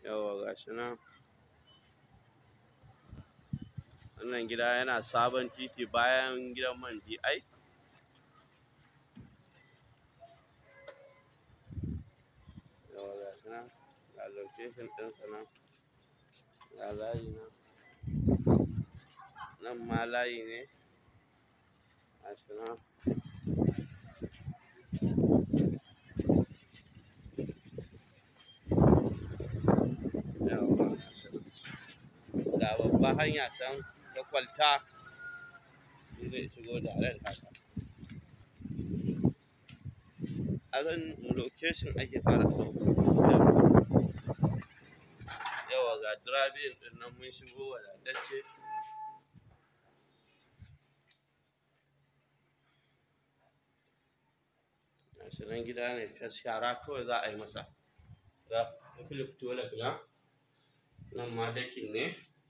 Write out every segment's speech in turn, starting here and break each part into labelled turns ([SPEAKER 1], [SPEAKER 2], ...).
[SPEAKER 1] yauwa gashi nan wannan gida yana sabon titi bayan gidan man DI yauwa gashi nan ga location ɗinsa nan ga layi nan nan ma layi ne gashi nan yauwa ga babban hanya can ta kwalta shi zai shigo da ran haka a kan location ake fara ɗauka yawa ga driving ɗin nan mun shigo wadatacce gashi nan gida ne fes shara kawai za a yi masa ga filip toilet nan nan ma dakin ne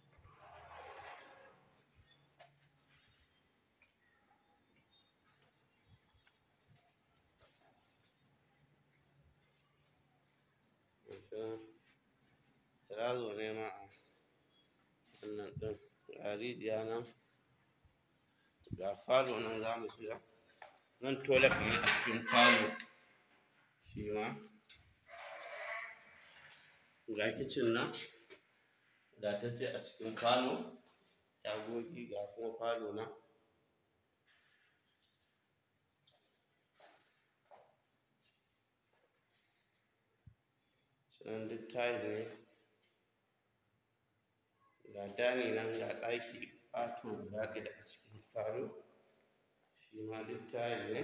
[SPEAKER 1] tarazo ne ma a wannan ɗin ga rijiya nan ga falo nan za mu shiga nan toilet ne a cikin falo shi ma ga kicin nan wadatacce a cikin falo tagogi ga kuma falo nan nan duk tile ne ga dani nan ga ɗaki ƙato guda ɗaya a cikin falo shi ma duk tile ne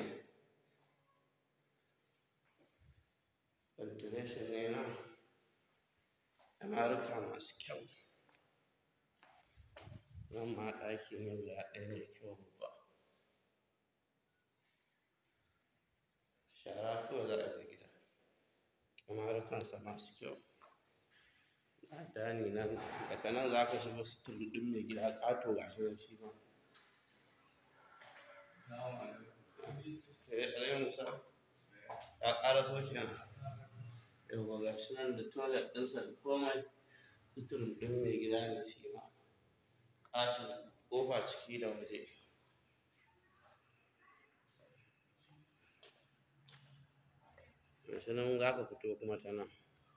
[SPEAKER 1] ventilation ne nan amaruka masu kyau nan ma ɗaki ne guda ɗaya mai kyau babba shara kawai za a yi gida amarukansa masu kyau ga dani nan daga nan za ka shiga sitir ɗin mai gida ƙato ga shi nan shi ma eh musa ya ƙara so kenan yauwa ga shi nan da toilet ɗinsa da komai suturin ɗin mai gida ne shi ma ƙaton ƙofa ciki da waje ga shi nan za ka fito kuma ta nan